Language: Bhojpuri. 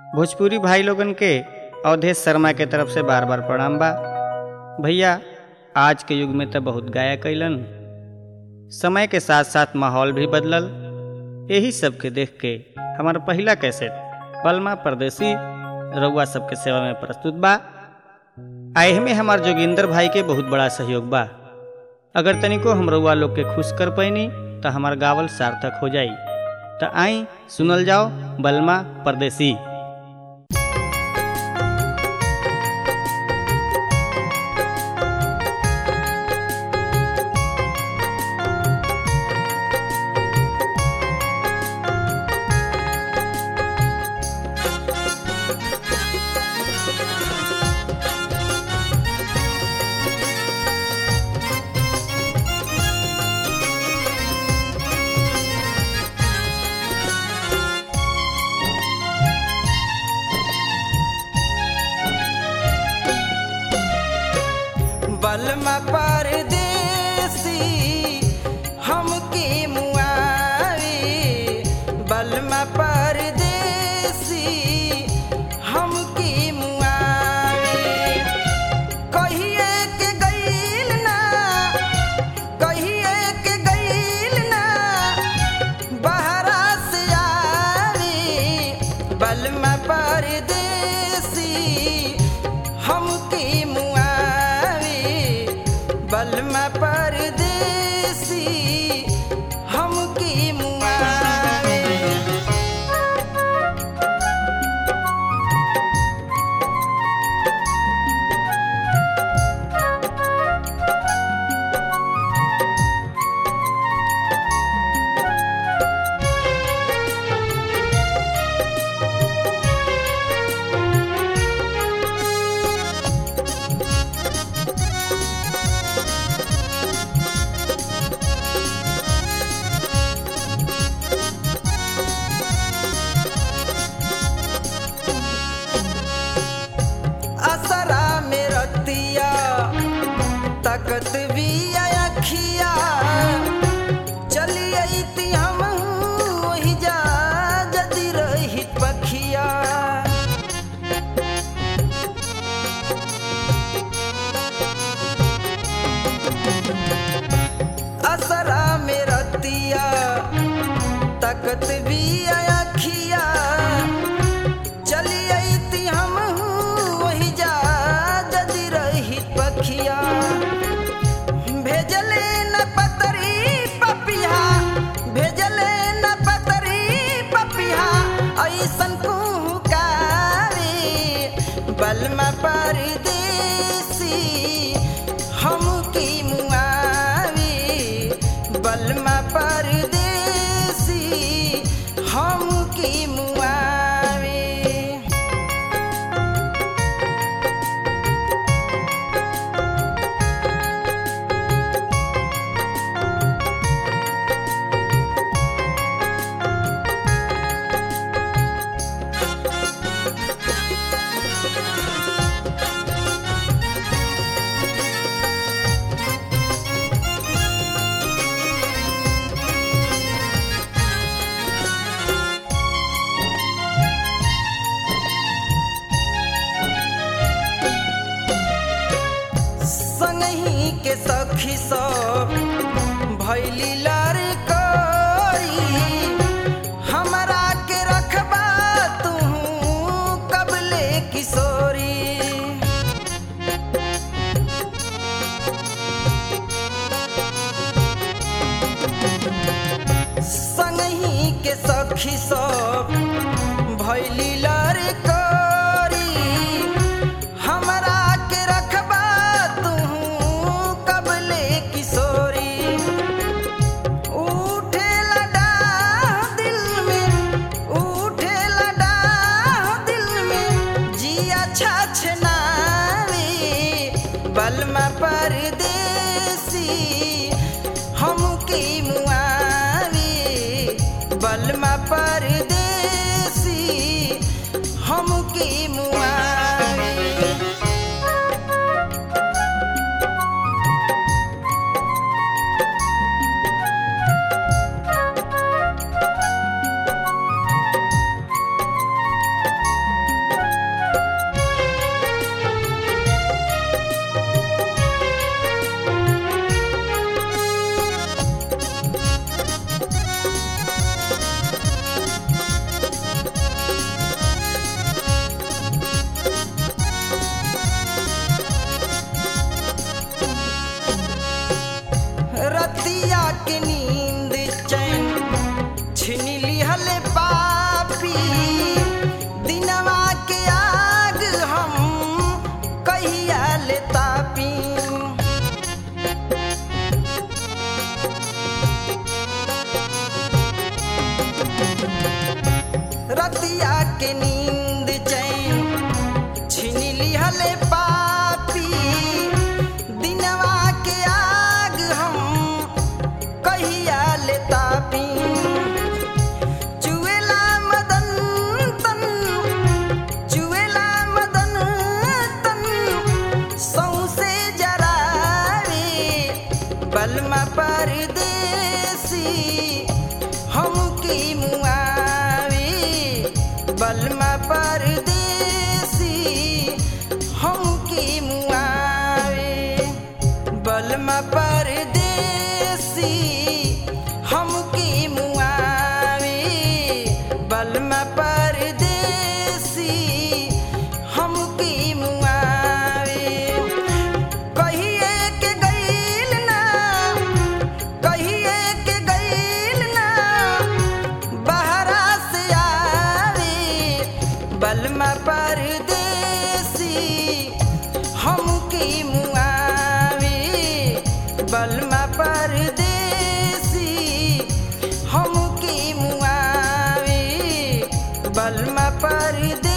भोजपुरी भाई लोगन के अवधेश शर्मा के तरफ से बार बार प्रणाम बा भैया आज के युग में तो बहुत गाया कैलन समय के साथ साथ माहौल भी बदलल यही सब के देख के हमार पहला कैसेट पलमा परदेसी रउआ सबके सेवा में प्रस्तुत बा आए में हमार जोगिंदर भाई के बहुत बड़ा सहयोग बा अगर तनिको हम रउआ लोग के खुश कर पैनी तो हमार गावल सार्थक हो जाई तो आई सुनल जाओ बलमा परदेसी बलमा परदेसी हमके मुआवे बलमा परदेसी हमके मुआवे कहिए के गईल ना कहिए के गईल ना बहरा से आवे बलमा परदेसी हमके मुआवे बलमा परदेसी हमके मुआवे असरा में रतिया तकत भी अखिया चली अती हम वही जा जदि रही पखिया असरा में रतिया तकत भी अखिया चली अती हम वही जा जदि रही पखिया भेजले न पतरी पपिया भेजले न पतरी पपिया ऐसन कुहकावे बलमा परदेसी हमकी मुआवे बलमा परदेसी हमकी मुआवे संगही के सखी सब भैली लड़कोरी हमरा के रखबा तू कबले किशोरी संगही के सखी सब भैली लड़कोरी हमरा के रखबा तू कबले किशोरी उठे लडा दिल में उठे लडा दिल में जिया छछनावे बलमा परदेसी हमके मुआवे बलमा परदेसी रतिया के नींद चैन छीन लिहले पापी दिनवा के आग हम कहिया ले तापी चुएला मदन तन चुएला मदन तन सौसे जरावे बलमा परदेसी हम की मुआवे बलमा परदेसी हम की मुआवे बलमा परदेसी हम की मुआवे बलमा परदेसी हम की मुआवे कहिए के गईल ना कहिए के गईल ना बहरा से आवे बलमा परदेसी हम की मुआवे बलमा परदेसी हम की मुआवे बलमा परदेसी